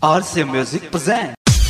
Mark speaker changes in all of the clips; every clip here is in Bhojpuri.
Speaker 1: RC Music presents.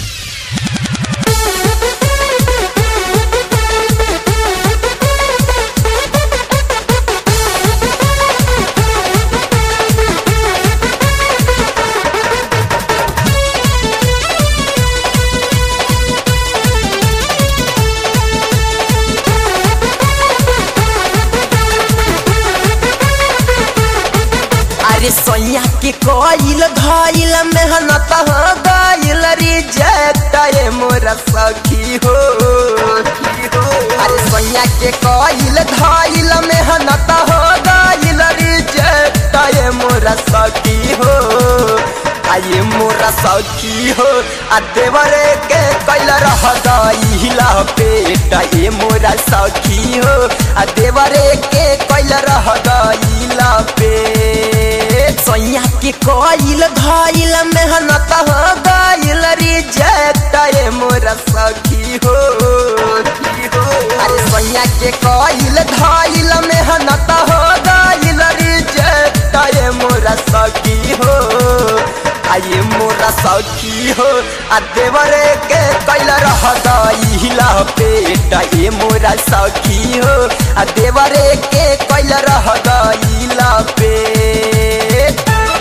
Speaker 2: अरे सोया के कोइल धइल मेहनत हो गइल रिजेक्ट ये मोरा सखी हो अरे सोया के कोइल धइल मेहनत हो गइल रिजेक्ट ये मोरा सखी हो आये मोरा सखी हो आ देवरे के कैल रह गइल पेट ये मोरा सखी हो आ देवरे के कैल रह गइल पेट सोया के कोइल धइल मेहनत हो गइल रिजेक्ट ये मोरा सखी हो अरे सोया के कोइल धइल मेहनत हो गइल रिजेक्ट ये मोरा सखी हो आये मोरा सखी हो आ देवरे के कैल रह गइल पेट ये मोरा सखी हो आ देवरे के कैल रह गइल पेट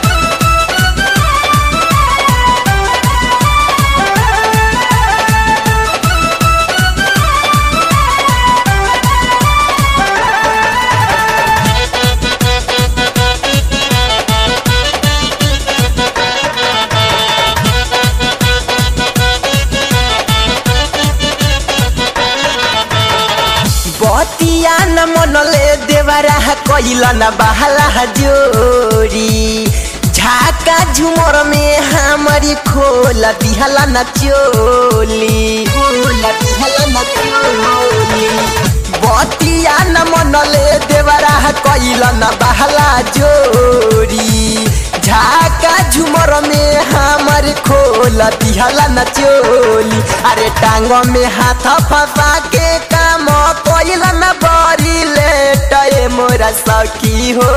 Speaker 2: बतिया न मनले देवरा कैल न बहला जोरी झाका झुमर में हमारी खोल दिहला न चोली खोल दिहला न चोली बतिया न मनले देवरा कैल न बहला जोरी झाका झुमर में हमारे खोल दिहला न चोली अरे टांग में हाथ फंसा के काम कैल न बड़ी लेट ये मोरा सखी हो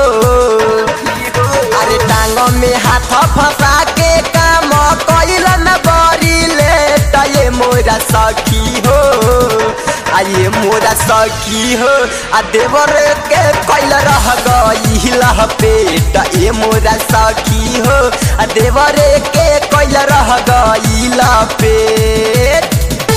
Speaker 2: अरे टांग में हाथ फंसा के काम कैल न बड़ी लेट ये मोरा सखी हो आये मोरा सखी हो आ देवर के कैल रह गइल पेट ए मोरा सखी हो आ देवर के कैल रह गइल पेट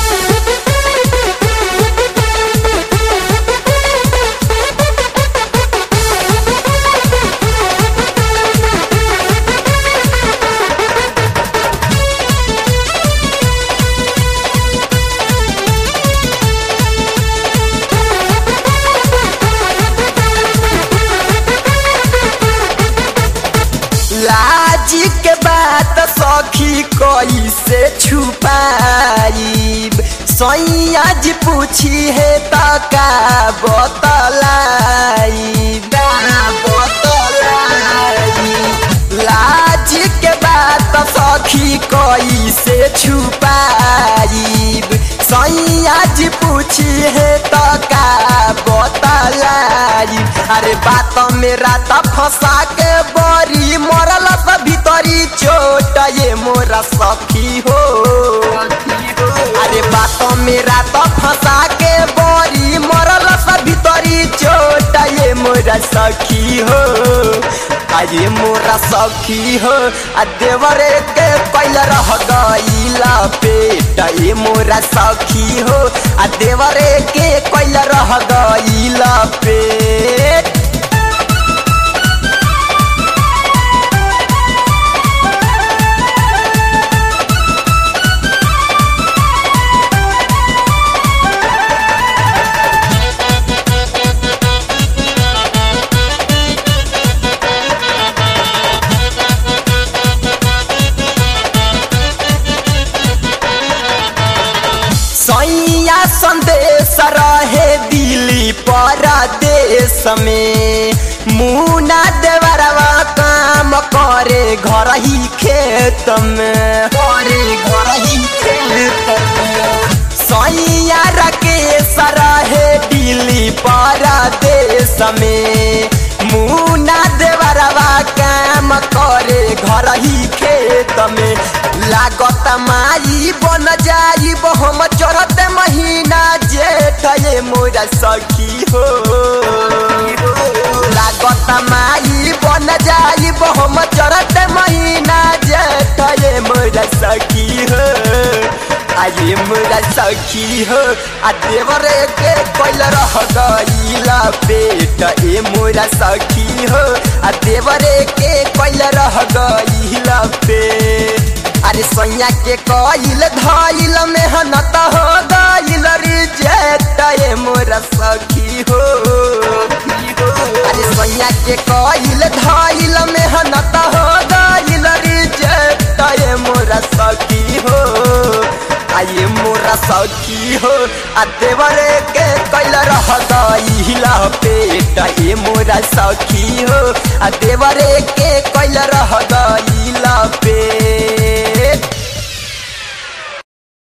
Speaker 2: लाज के बात सखी कैसे छुपाइब सैया जी पूछी है त का बतलाइब बतलाइब लाज के बात सखी कैसे छुपाइब सैया जी पूछी है त का बतलाइब अरे बात में रात फंसा के बड़ी मरल सब भीतरी चोट ये मोरा सखी हो अरे बात में रात फंसा के बड़ी मरल सब भीतरी चोट ये मोरा सखी हो अरे मोरा सखी हो आ देवरे के कैल रह गइल पेट ये मोरा सखी हो आ देवरे के कैल रह गइल पेट सैया संदेश रहे दिल्ली परदेश में मुना देवरवा काम करे घर ही खेत में करे घर ही खेत में सैया राकेश रहे दिल्ली परदेश में मुना देवरवा काम करे घर ही खेत में लागत माई बन जाई हम चढ़ते महीना जेठ ये मोरा सखी हो लागत माई बन जाई हम चढ़ते महीना जेठ ये मोरा सखी हो आये मोरा सखी हो आ देवर के कोइल रह गईला पेट ए मोरा सखी हो आ देवर के कोइल रह गईला पेट अरे सैया के कोइल धइल मेहनत हो गईल रिजेक्ट ए मोरा सखी हो अरे सैया के कोइल धइल मेहनत हो गईल रिजेक्ट ए मोरा सखी हो आये मोरा सखी हो आ देवरे के कैल रह गईला पेट ए मोरा सखी हो आ देवरे के कैल रह गईला पेट